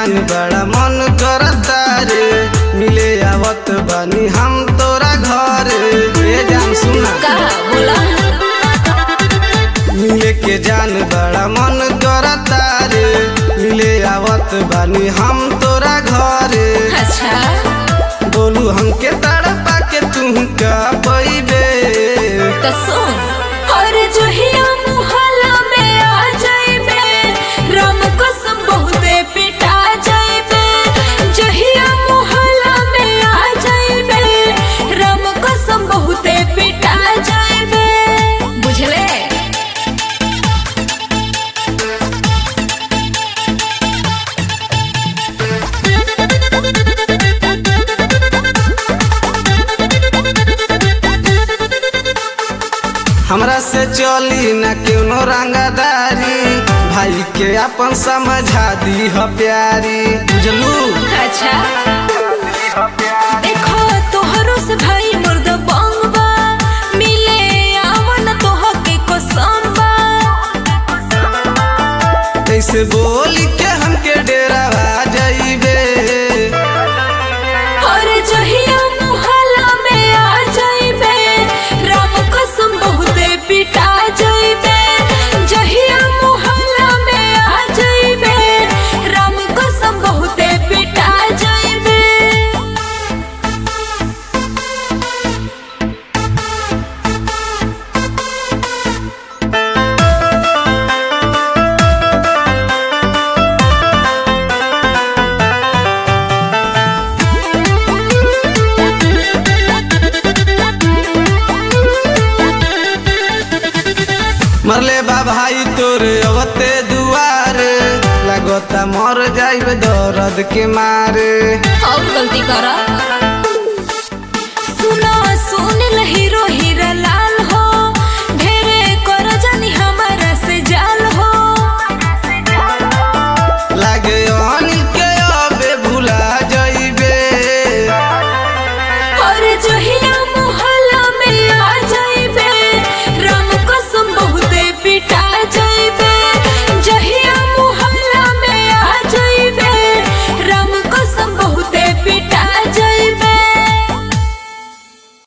जान बड़ा मन करता रे मिले आवत बानी हम तोरा घर ए जान सुना कहा बोला मिले के जान बड़ा मन करता रे मिले आवत बानी हम तोरा घर अच्छा बोलू हमके तड़पा के तू का पैबे तो सुन और जहिया मुहल्ला में आ जाइबे राम कसम बहुते पिटा जाइबे जहिया मुहल्ला में आ जाइबे राम कसम बहुते पिटा जाइबे बुझले हमरा से चली न कोनो रंगदारी भाई के अपन समझा दी ह प्यारी बुझलू अच्छा देखो तोहरो से भाई मुर्द बंगबा मिले आवन तोह के कसम बा कैसे बोली के हमके डेरा आ जाइबे और जहिया मुहल्ला में आ जाइबे राम कसम बहुते पिटा जाइबे जहिया मुहल्ला में आ जाइबे राम कसम बहुते पिटा जाइबे मरले बा भाई तोरे अवते दुआरे लगता मर जाइबे दर्द के मारे और गलती करा